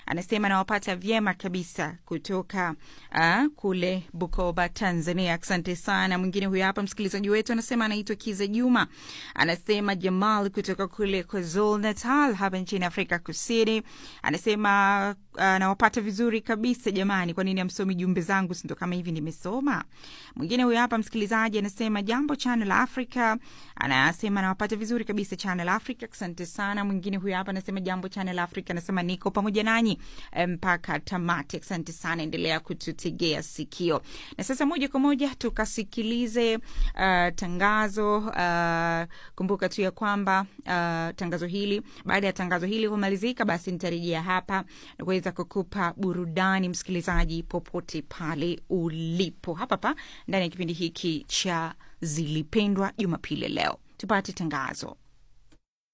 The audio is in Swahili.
anasema nawapata vyema kabisa kutoka uh, kule Bukoba, Tanzania. Asante sana. Mwingine huyo hapa msikilizaji wetu anasema anaitwa Kiza Juma, anasema Jamal kutoka kule KwaZulu Natal hapa nchini Afrika Kusini, anasema uh, nawapata vizuri kabisa jamani, kwa nini amsomi jumbe zangu? Sindo kama hivi nimesoma. Mwingine huyo hapa msikilizaji anasema jambo Channel Africa, anasema nawapata vizuri kabisa Channel Africa, asante sana. Mwingine huyo hapa anasema jambo Channel Africa, anasema niko pamoja nanyi mpaka tamati, asante sana, endelea kututegea sikio. Na sasa moja kwa moja tukasikilize uh, tangazo uh, kumbuka tu ya kwamba uh, tangazo hili, baada ya tangazo hili kumalizika, basi nitarejea hapa na kuweza kukupa burudani msikilizaji, popote pale ulipo, hapa pa ndani ya kipindi hiki cha Zilipendwa Jumapili leo. Tupate tangazo.